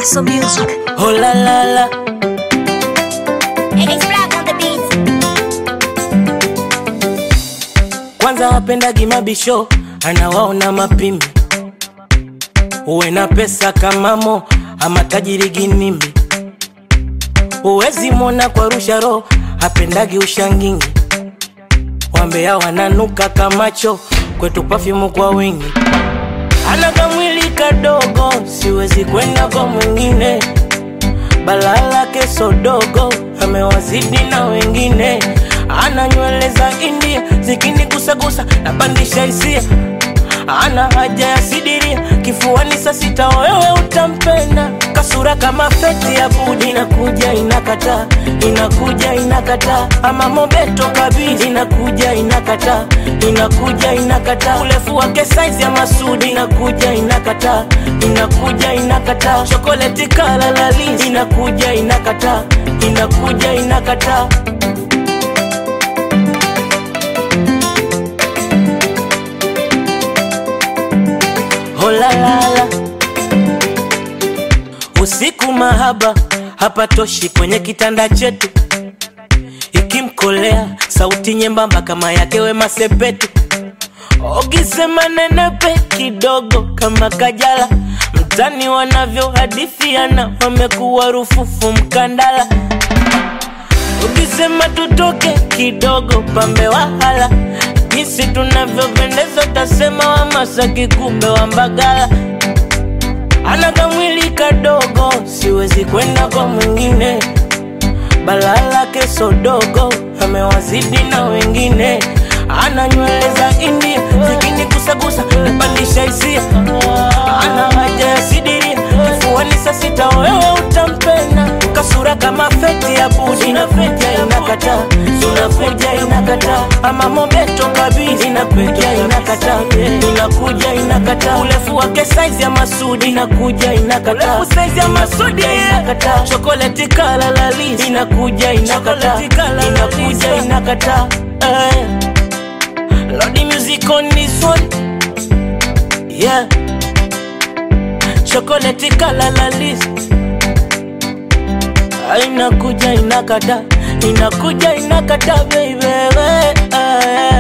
Paso Music. Oh la la la, It's black on the beat. kwanza wapendagi mabisho, anawaona mapimbi, uwe na pesa kama Mo ama tajiri ginimbi, uwezi mwona kwa rusharo, hapendagi ushangingi, wambea wananuka kamacho, kwetu pafyumu kwa wingi, ana kamwili kadogo, siwezi kwenda kwa mwingine balaa lake sodogo amewazidi na wengine, ana nywele za India zikinigusagusa napandisha hisia, ana haja ya sidiria kifuani saa sita, wewe utampenda kasura kama feti ya budi, inakuja inakata, inakuja inakata, ama mobeto kabisa, inakuja inakata, inakuja inakata, urefu wake saizi ya Masudi, inakuja inakata, inakuja inakata, chokoleti kala lalisi, inakuja inakata, inakuja inakata. Oh la la la. Usiku mahaba hapatoshi kwenye kitanda chetu, ikimkolea sauti nyembamba kama yake Wema Sepetu, ukisema nenepe kidogo kama Kajala, mtani wanavyohadithiana wamekuwa rufufu mkandala, ukisema tutoke kidogo pambe wahala, jinsi tunavyopendeza utasema wa Masaki kumbe wa Mbagala ana kamwili kadogo, siwezi kwenda kwa mwingine. Balaa lake sodogo, amewazidi na wengine. Ana nywele za India zikinigusagusa, napandisha hisia. Ana haja ya sidiria kifuani saa sita, wewe utampenda. Kasura kama feti ya budi, inakuja inakata, inakuja inakata, ama mobeto kabisa, inakuja inakata, inakuja inakata, urefu wake saizi ya Masudi, inakuja inakata, urefu saizi ya Masudi inakata, chokoleti kala lalisi, inakuja inakata, inakuja inakata, eh. Lodi music on this one, yeah. Chokoleti kala lalisi inakuja inakata inakuja inakata baby, eh.